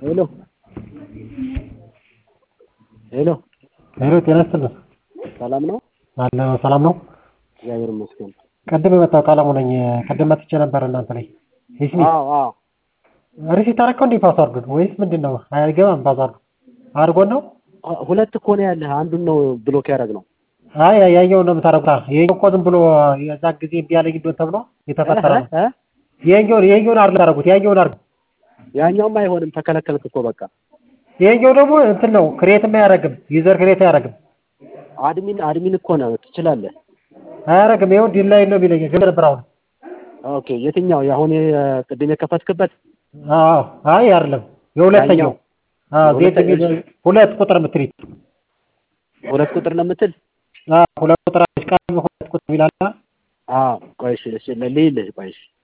ሄሎ ሄሎ ሄሎ ጤና ይስጥልኝ። ሰላም ነው? አለ ሰላም ነው። እግዚአብሔር ይመስገን። ቅድም የመጣው ቀለሙ ነኝ። ቅድም መጥቼ ነበር እናንተ ላይ ሂስሚ አዎ አዎ ሪሲት አደረከው እንዴ ፓስዋርዱን ወይስ ምንድን ነው? አይገባም ፓስዋርዱ አድርጎን ነው። አ- ሁለት እኮ ነው ያለህ። አንዱን ነው ብሎክ ያደረግነው። አይ ያየውን ነው የምታደርጉት። ይሄኛው እኮ ዝም ብሎ የዛ ጊዜ እምቢ ያለኝ እንደሆነ ተብሎ የተፈጠረ ነው። እ? ይሄኛውን ይሄኛውን አድርጉ ታደርጉት ያየውን አድርጉ። ያኛውም አይሆንም፣ ተከለከልክ እኮ በቃ። ይሄኛው ደግሞ እንትን ነው ክሬትም አያደርግም። ዩዘር ክሬት አያደርግም አድሚን አድሚን እኮ ነው ትችላለህ። አያደርግም። ይኸው ዲል ላይ ነው የሚለኝ ግን ነበር አሁን። ኦኬ የትኛው የአሁን የ- ቅድም የከፈትክበት? አዎ አይ አይደለም የሁለተኛው ያኛው? አዎ ዜድ የሁለተኛው? የሚል ሁለት ቁጥር የምትሪት ሁለት ቁጥር ነው የምትል? አዎ ሁለት ቁጥር አለች። ቀለም ሁለት ቁጥር ይላል። አዎ ቆይ እሺ፣ እሺ ልይልህ ቆይ እሺ